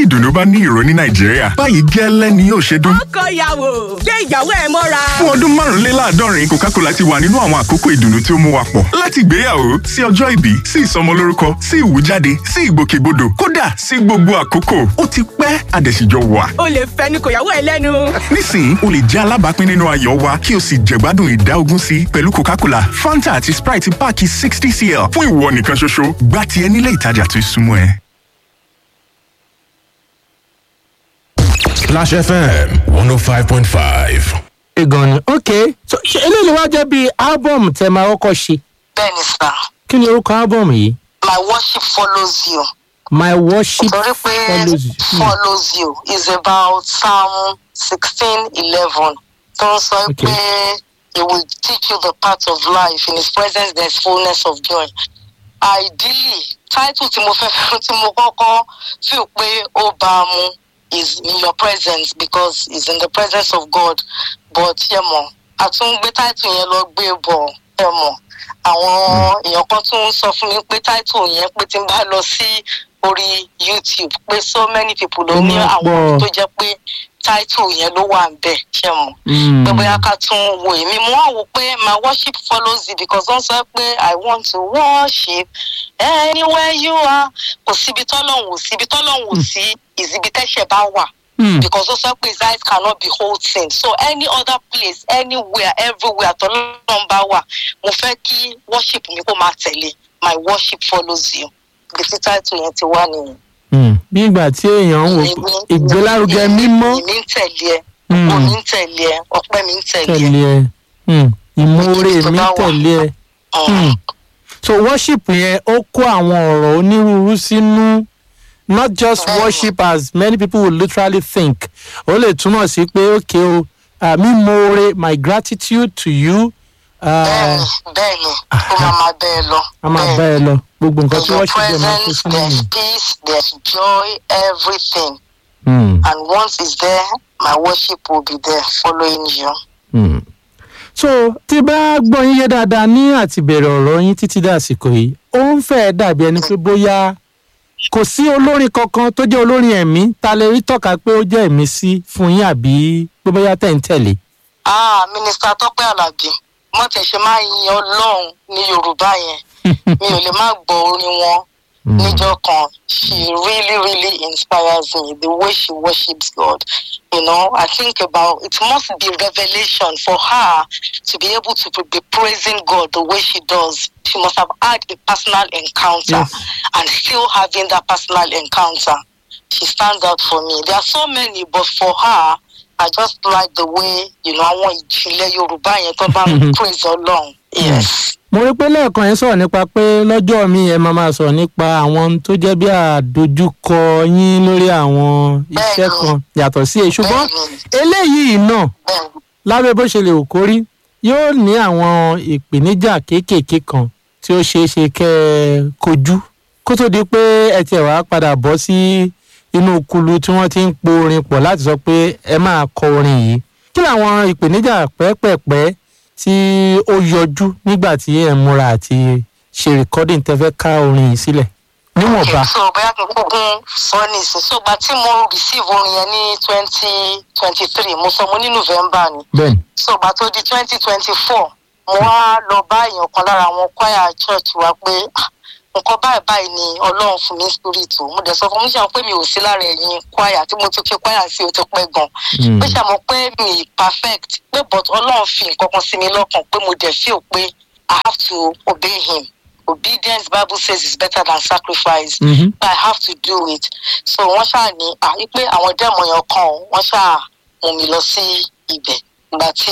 ìdùnnú bá ní ìró ní nàìjíríà báyìí gẹ́lẹ́ ni yóò ṣe dún. ọkọ ìyàwó gbé ìyàwó ẹ mọ́ra. fún ọdún márùnléláàádọ́rin coca-cola ti wà nínú àwọn àkókò ìdùnnú tí ó mú wa pọ̀ láti ìgbéyàwó sí ọjọ́ ìbí sí ìsọmọlórúkọ sí ìwújáde sí ìgbòkègbodò kódà sí gbogbo àkókò ó ti pẹ́ àdẹ̀síjọ wà. o lè fẹnu kò yàwó ẹ lẹ́nu. nísìnyí o lè jẹ́ alábàápín nínú ayọ̀ wa kí o sì jẹ̀gbádùn ìdá ogún sí pẹ̀lú coca-cola fanta àti sprite páàkì sixty cl fún ìwọ nìkan ṣoṣo gbá tiẹ̀ nílé ìtajà tó súnmọ́ ẹ. Splash FM 105.5. gan ni ok so ṣe eléyìí wá jẹ́ bíi album tẹ máa kọ́kọ́ ṣe bẹ́ẹ̀ni sá kí ni orúkọ album yìí my worship follows you my worship torí pé follows you Hmm. follows you is about psalm sixteen eleven tó ń sọ Okay. pé he will teach you the path of life in his presence there is fullness of joy ideally title tí mo fẹ́ tí mo kọ́kọ́ feel pé ó bá a mu is in your presence because it's in the presence of God but yẹ mọ̀ àtúngbé title yẹn lọ gbé bọ̀ yẹ mọ̀ àwọn èèyàn kan tún ń sọ fún mi pé title yẹn pé tí n bá lọ sí orí youtube pé so many people ló Ó ní máa àwọn pọ̀. tó jẹ́ pé title yẹn ló wà ń bẹ̀ ṣe mọ̀ Hmm. pé bóyá ká tún wo èmi mo wá wò pé my worship follows you because wọ́n sọ pé i want to worship anywhere you are kò síbi tọ́lọ́hún ò síbi tọ́lọ́hún ò sí ìsíbi tẹ́ṣẹ̀ bá wà Hmm. because ó sọ pé his eyes cannot behold sin so any other place anywhere everywhere tọ́lọ́hún bá wà mo fẹ́ kí worship mi kó máa tẹ̀lé my worship follows you ibi tí title yẹn ti wá nìyẹn. Hmm. bí ìgbà tí èèyàn ń wò pé ìgbélárugẹ mímọ́ èmi ń tẹ̀lé ẹ Hmm. ògo mi ń tẹ̀lé ẹ ọpẹ́ mi ń tẹ̀lé ẹ. tẹ̀lé ẹ Hmm. ìmoore Ibi tó mi bá wà. tẹ̀lé ẹ Mm. Hmm. so worship yẹn ó kó àwọn ọ̀rọ̀ onírúurú sínú not just Bẹ́ẹ̀ni. worship as many people would literally think ó lè túmọ̀ sí pé okay o uh, mímoore my gratitude to you uh, bẹ́ẹ̀ni bẹ́ẹ̀ni ó máa máa bẹ́ẹ̀ lọ. a máa bá ẹ lọ gbogbo nǹkan In tí your worship yẹn máa kó presence sínú there's yẹn. peace there's joy everything Hmm. and once it's there my worship will be there following you. Hmm. so tí bá gbọ́ yín yé dáadáa ní àtìbẹ̀rẹ̀ ọ̀rọ̀ yín títí dé àsìkò yìí ó ń fẹ́ dàbí ẹni pé bóyá kò sí olórin kankan tó jẹ́ olórin ẹ̀mí ta lè rí tọ́ka pé ó jẹ́ ẹ̀mí sí fún yín àbí pé bóyá tẹ̀ ń tẹ̀lé. ah minister tọpẹ alábí mo tẹ ṣe máa yin ọlọrun ní yorùbá yẹn mi ò lè má gbọ orin wọn níjọ kan she really really inspires me the way she worships god you know i think about it must be revelation for her to be able to be praising god the way she does she must have had a personal encounter Yes. and still having that personal encounter she stands out for me there are so many but for her i just like the way you know àwọn ìjìnlẹ̀ yorùbá yẹn tó bá ń praise ọlọ́run yes. mo rí pé lẹ́ẹ̀kan yẹn sọ̀rọ̀ nípa pé lọ́jọ́ mi ẹ máa máa sọ̀rọ̀ nípa àwọn ohun tó jẹ́ bí àdójúkọ yín lórí àwọn iṣẹ́ Bẹ́ẹ̀ni. kan yàtọ̀ sí èyí ṣùgbọ́n Bẹ́ẹ̀ni. eléyìí náà bẹ́ẹ̀ni lábẹ́ bó ṣe lè wò kórí yóò ní àwọn ìpèníjà kéékèèké kan tí ó ṣeé ṣe kẹ́ ẹ kojú kó tó di pé ẹ tiẹ̀ wá padà bọ́ sí inú kulu tí wọ́n ti ń po orin pọ̀ láti sọ pé ẹ máa kọ orin yìí kí làwọn ìpèníjà pẹ́ẹ́pẹ́ẹ́pẹ́ tí ó yọjú nígbà tí ẹ̀ ń múra àti ṣe recording tẹ́ fẹ́ ká orin yìí sílẹ̀ níwọ̀nba. okay so bóyá kí n kúkún sọ ní ìsìn so gba tí mo receive orin yẹn ní twenty twenty three mo sọ mo ní november ni bẹ́ẹ̀ni so gba tó di twenty twenty four mo wá lọ bá èèyàn kan lára àwọn choir church wa pé "Ah, nǹkan báyìí báyìí ni ọlọ́run fún mi spirit o mo dẹ̀ sọ fún mi ṣe àwọn pé mi ò sí lára ẹ̀yìn choir tí mo ti ṣe choir sí o ti pẹ́ gan Mm. pé ṣàmọ pé mi perfect pé but ọlọ́run fi nǹkan kan sí mi lọ́kàn pé mo dẹ̀ feel pé i have to obey him obedience bible says is better than sacrifice Mhm. but i have to do it so wọ́n ṣáà ní àyí pé àwọn dẹ́mọ̀ yẹn kan o, wọ́n ṣáà mú mi lọ sí ibẹ̀ ìgbà tí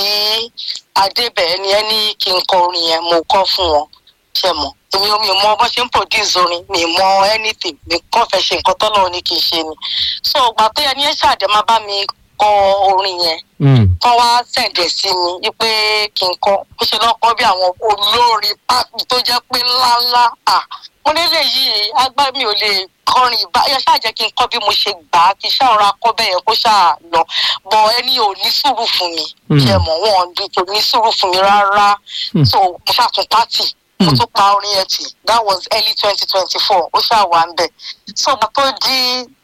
adébẹ̀ ẹni ẹni kí n kọ orin yẹn mo kọ́ fún wọn ṣe mọ̀ èmi ò mi mọ bó ṣe ń produce orin mi mọ anything mi kàn fẹ́ ṣe nǹkan tọ́lọ́ ní kí n ṣe ni so ìgbà tó yẹ ní ẹ ṣáàdé má bá mi kọ orin yẹn Mm. kán wá sẹ̀ǹdẹ̀ sí mi wípé kí n kọ́ ó ṣe lọ́kọ́ bí àwọn olórin pápí tó jẹ́ pé ńláńlá à mo nílé yìí agbá mi ò lè kọrin ìbá ẹ ṣáà jẹ́ kí n kọ́ bí mo ṣe gbà á kí ṣáà ra kọ́ bẹ́ẹ̀ yẹn kó ṣáà lọ bọ̀ ẹni ò ní sùúrù fún mi Mm. ṣe mọ̀ wọn kò ní sùúrù fún mi rárá Mm. so mo ṣàtún pátì mo tún pa orin yẹn tì that was early twenty twenty four ó ṣáà wà ń bẹ̀ so mo tó di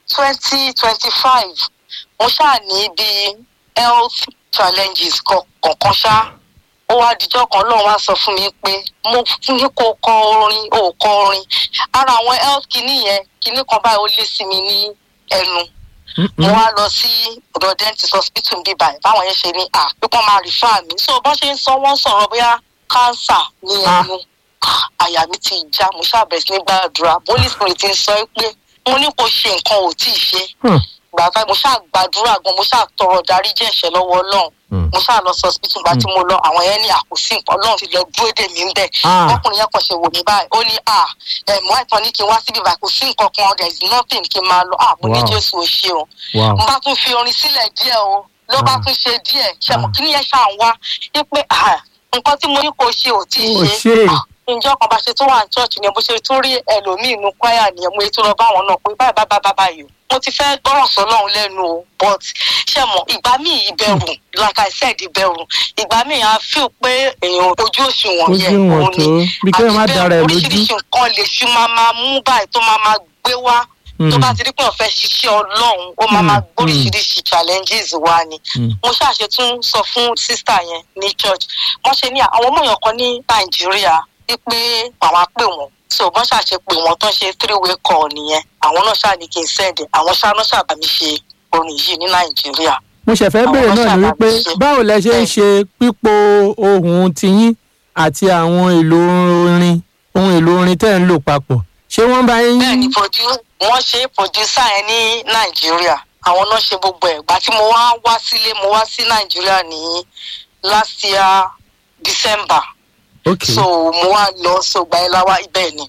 twenty twenty five mo ṣáà ní bíi health challenges kọ- kọ̀ọ̀kan ṣá ó wá dijọ́ kan lóun wá sọ fún mi pé mo fún ní kó kọ orin ó kọ orin ara àwọn health kìíní yẹn kìíní kan báyìí ó lé sí mi ní ẹnu mo wá lọ sí ọ̀dọ̀ dentist hospital bíi báyìí báwọn yẹn ṣe ní à pé kán máa refer mi so bọ́n ṣe ń sọ wọ́n sọ̀rọ̀ bóyá cancer ní ẹnu Ah, àyà mi ti já mo ṣàbẹ̀rẹ̀ sí ní gbàdúrà holy spirit ń sọ pé mo ní kó ṣe nǹkan ò tí ì ṣe Hmm. gbàgbà mo ṣáà gbàdúrà gan mo ṣáà tọrọ darí jẹ́ ẹ̀ṣẹ̀ lọ́wọ́ ọlọ́run Hmm. mo ṣáà lọ sí hospital gba tí mo lọ àwọn yẹn ní àkóso nǹkan ọlọ́run ti lọ dúró dè mí bẹ́ẹ̀ Ah. ọkùnrin yẹn kàn ṣe wò mí báyìí ó ní à ẹ̀mọ́ àìtàn ní kí n wá síbi báyìí kò sí nǹkan kan there is nothing kí n máa lọ ah mo ní Wow. jésù ò ṣe o Wow. mo bá tún fi orin sílẹ̀ díẹ̀ o ló bá Ah. tún ṣe díẹ̀ ṣẹ̀mọ̀ Ah. kí ni yẹn ṣáà ń wá wípé ah, nǹkan tí mo ní kó ṣe ò tí ì Ó ṣe ṣe. Ah, ǹjọ́ kan bá ṣe tó wà ní church ni bó ṣe tó rí ẹlòmíì inú kwaya nìyẹn mo ètò lọ bá wọn náà pé báyìí báyìí báyìí báyìí o mo ti fẹ́ gbọ́ràn sọ́lọ́run lẹ́nu o but ṣe mọ̀ ìgbà míì ìbẹ̀rù like I said ìbẹ̀rù ìgbà míì à ń feel pé èèyàn ojú òṣùwọ̀n Ojú yẹn ìwọ̀n òun tó, bí kéèyàn má àti dára ẹ̀ bẹ́ẹ̀ lójú. oríṣiríṣi nǹkan lè ṣu máa máa mú báyìí tó máa máa gbé wá tó Mm. bá ti rí pé òun fẹ́ ṣiṣẹ́ ọlọ́run ó máa Mm, máa mm. gbóríṣiríṣi challenges wá ni Mm. mo ṣàṣe tún sọ fún sísítà yẹn ní church wọ́n ṣe ní àwọn ọmọ èèyàn kan ní nàìjíríà wípé àwọn á pè wọ́n so wọ́n ṣàṣe pé wọ́n tán ṣe three way call nìyẹn àwọn náà ṣáà ní kí n send ẹ̀. àwọn ṣáà náà ṣàbà mi ṣe orin yìí ní nàìjíríà mo ṣẹ̀fẹ́ Àwọn béèrè náà ni sábà wípé ń ṣe. báwo lẹ ṣe ń ṣe pípo ohun tiyín àti àwọn èlò orin ohun èlò orin tẹ́ ẹ̀ ń lò papọ̀ ṣé wọ́n bá yín. bẹ́ẹ̀ ni produ- wọ́n ṣe producer yẹn ní nàìjíríà àwọn náà ṣe gbogbo ẹ̀ gbà tí mo wá wá sílé mo wá sí nàìjíríà ní last year december ok so mo wá lọ so gba ẹ láwá ibẹ̀ ni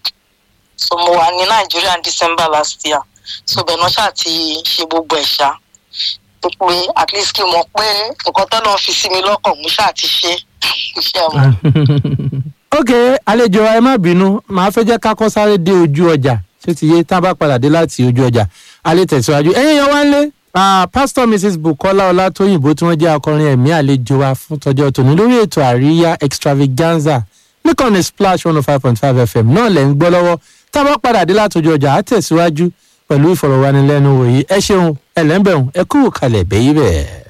so mo wà ní nàìjíríà ní december last year so bẹ́ẹ̀ náà ṣáà ti ṣe gbogbo ẹ̀ ṣá tó pé at least kí n mọ̀ pé nǹkan tó lọ́ọ́ fi sí mi lọ́kàn mo ṣáà ti ṣe iṣẹ́ wọn. ok àlejò wa ẹ má bínú màá fẹ́ jẹ́ ká kọ́ sáré dé ojú ọjà ṣé ti yé tá a bá padà dé láti ojú ọjà a lè tẹ̀síwájú ẹ̀yin yan wá ń lé pastor mrs bukola ọlátòyìnbó tí wọ́n jẹ́ akọrin ẹ̀mí àlejò wa fún tọjọ́ tòní lórí ètò àríyá extravaganza nìkànnì splash one oh five point five fm náà lẹ́ ń gbọ́ lọ́wọ́ tá a bá padà dé láti ojú ọjà á tẹ̀síwájú pẹ̀lú ìfọ̀rọ̀wánilẹ́nuwò yìí ẹ ṣeun ẹlẹ́ńbẹ̀hùn ẹ kúrò kalẹ̀ bẹ́yìí bẹ́ẹ̀.